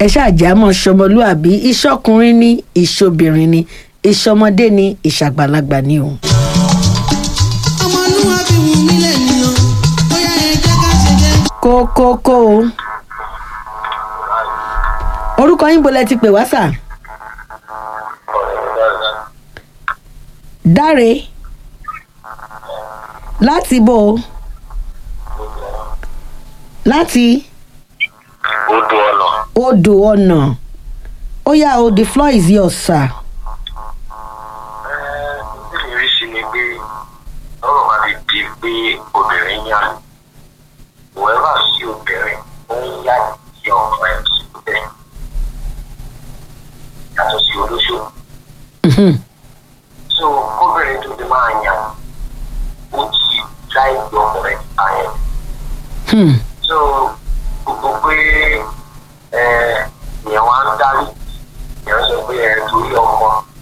ẹ ṣáàjámọ ṣọmọlúàbí ìṣọkùnrin ní ìṣobìnrin ní ìṣọmọdé ní ìṣàgbàlagbà ní o. ọmọlúwàbí wù mí lẹ́yìn o bóyá ẹ jẹ́ ká ṣe jẹ́. kókókó o orúkọ yín bolẹ ti pè wá sà dáre láti bò ó láti odò ọ̀nà odò ọ̀nà ó yá o the floor is yours sir. bí mi rí sí ni pé lọ́rọ̀ máa ti di pé obìnrin yá whoever sí obìnrin ó ń yá sí ọmọ ẹ̀ síbẹ̀ yàtọ̀ sí olóṣù Mhm. so kóbìnrin tó ti máa yàn ó ti láì gbọ́ ọkùnrin àyẹn Hmm. so gbogbo pé ẹ ìyẹn wá ń darí ìyẹn sọ pé ẹ torí ọmọ